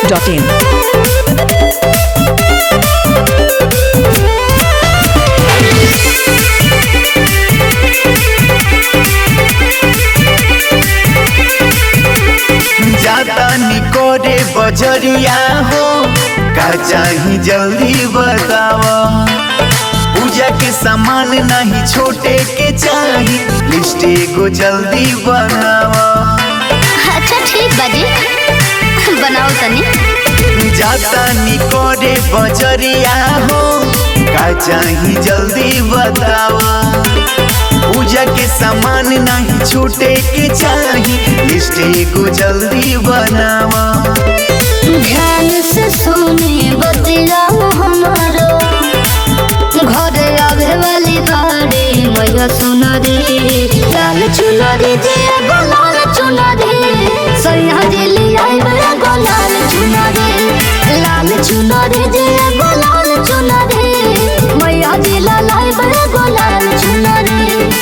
biharmasti.in जाता निकोरे बजरिया हो का चाही जल्दी बतावा पूजा के सामान नहीं छोटे के चाही लिस्ट एगो जल्दी बनावा अच्छा ठीक बाजी बनाओ तनी जाता निकोरे बजरिया हो का चाही जल्दी बतावा पूजा के सामान नहीं छूटे के चाही लिस्ट एगो जल्दी बनावा ध्यान से सुनी बतिया हमारो घरे आवे वाली बाड़ी मैया सुनरी लाल चुनरी जे एगो लाल चुनरी सैया दिली आई एगो लाल चुनरी लाल चुनरी जे एगो लाल चुनरी मैया दिला लाई एगो लाल चुनरी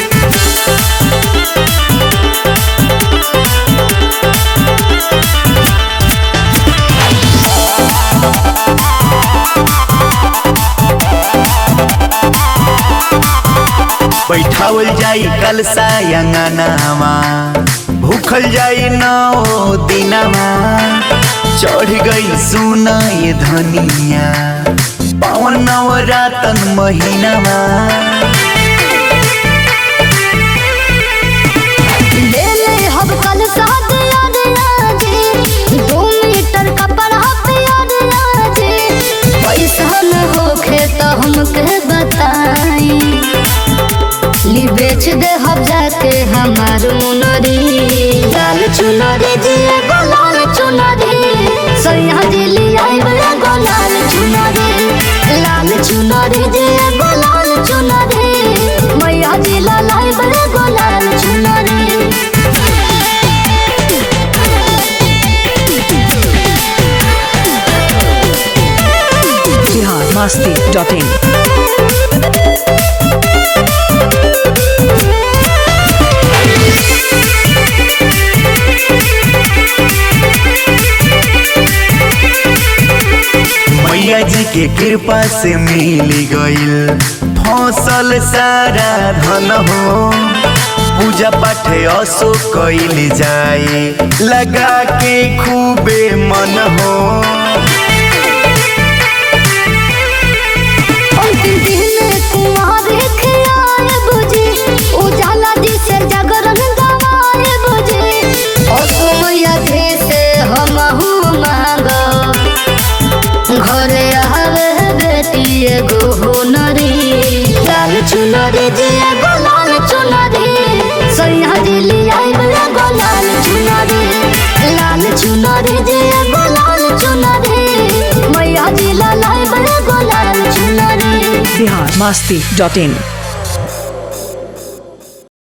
बैठावल जाई कल सायंगनामा भूखल जाई नौ दिनमा चढ़ गई सुना ये धनिया पावन नवरातन महीनामा लेले हम कल साथ याद आजे दो मीटर कपड़ा पे याद आजे पैसा न होखे तो हमके बताई ली बेच दे हम जाके हमार मुनरी लाल चुनरी जी एगो लाल चुनरी सैया दिली आई एगो लाल चुनरी लाल चुनरी जी एगो लाल चुनरी मैया दिला लाई एगो लाल चुनरी biharmasti.in मैया जी के कृपा से मिल गईल फसल सारा धन हो पूजा पाठ असो कैल जाए लगा के खूबे मन हो अंतिम दिन कुमार खियाए बुझे उजाला दिसे जागरण गवाए बुझे असमय से हम मांग घरे आवे बेटी एगो हुनरी लाल चुनरी जे एगो लाल चुनरी सैया दिली आई एगो लाल चुनरी लाल चुनरी जे एगो लाल चुनरी मैया दिला लाई एगो लाल चुनरी biharmasti.in